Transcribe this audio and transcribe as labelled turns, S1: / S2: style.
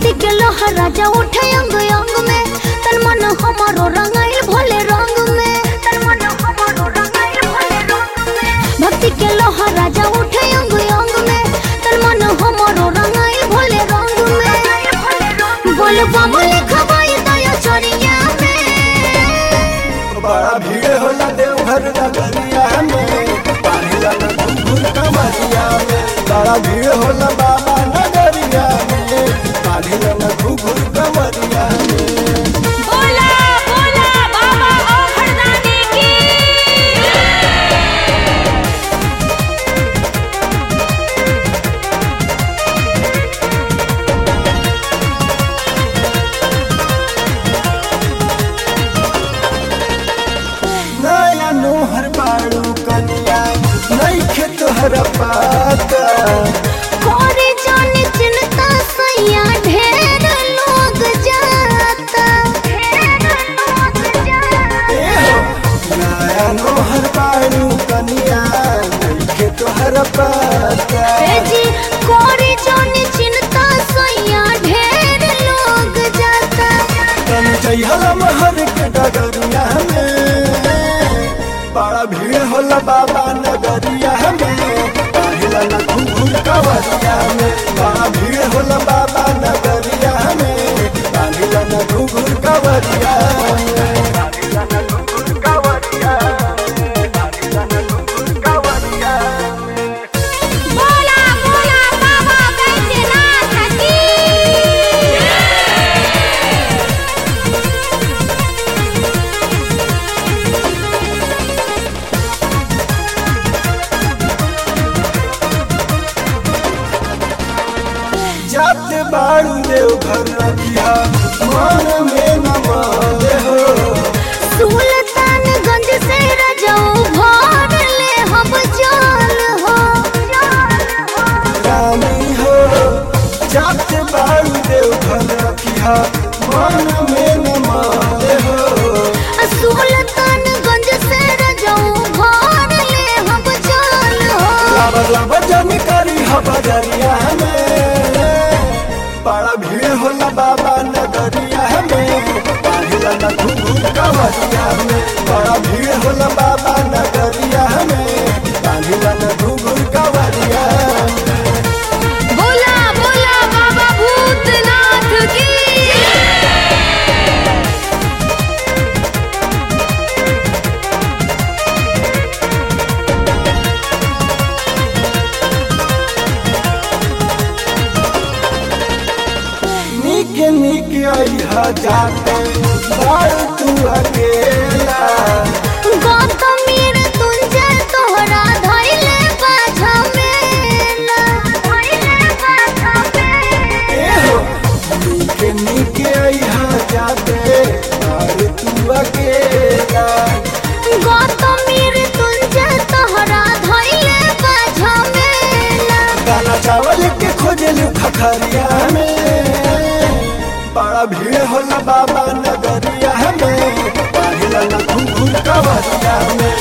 S1: भक्ति के लहर राजा उठे अंग अंग में तन मन हमारो रंगाइल भोले रंग में तन मन हमारो रंगाइल भोले रंग में भक्ति के लहर राजा उठे अंग अंग में तन मन हमारो रंगाइल भोले रंग में बोल बम लिखवाई दया चरिया में
S2: बड़ा भीड़ होला देवघर नगरिया में पाहिला न घुंघुर कमरिया में बड़ा भीड़ होला बाबा नगरिया में पाहिला न घुंघुर कमरिया में
S3: बोला बोला बाबा औखड़दानी की
S2: नया नोहर बाड़ू कनिया नइखे तोहर पाता
S1: कोरे जाने चिंता सैया ढेर लोग जाता ढेर लोग जाता
S2: ए हो नया नोहर बाड़ू कनिया नइखे तोहर पाता
S1: ए जी कोरे जाने चिंता सैया ढेर लोग जाता
S2: तन जइहल महर के डगरिया में बड़ा भीड़ होला बाबा नगरिया में पाहिला न घुंघुर कवरिया में बड़ा भीड़ होला बाबा नगरिया में पाहिला न घुंघुर कवरिया में पाहिला न घुंघुर कवरिया में पाहिला न घुंघुर कवरिया में
S3: बोला बोला बाबा बैद्यनाथ की
S2: जाते बाड़ू देव घर रखिया मन में न माने हो
S1: सुल्तानगंज से रजाऊ भर ले हम जान हो
S2: रानी हो जाते बाड़ू देव घर रखिया मन में न माने हो
S1: सुल्तानगंज से रजाऊ भर ले हम जान हो
S2: लाबर लाबर जानी करी हबरिया में बड़ा भीड़ होला बाबा नगरिया में पाहिला न घुंघुर कवरिया में बड़ा भीड़ होला बाबा नगरिया में पाहिला न घुंघुर कवरिया में
S3: बोला बोला बाबा भूतनाथ की
S2: निक निक अइहा जाते बाड़ तू अकेला
S1: गौतमीर तुंजे तोहरा धइले बाझा मेला धइले बाझा मेला
S2: ए हो निक निक अइहा जाते बाड़ तू अकेला
S1: गौतमीर तुंजे तोहरा धइले बाझा मेला
S2: दाना चावल के खोजलू खखरिया में बड़ा भीड़ होला बाबा नगरिया में पाहिला न घुंघुर कवरिया में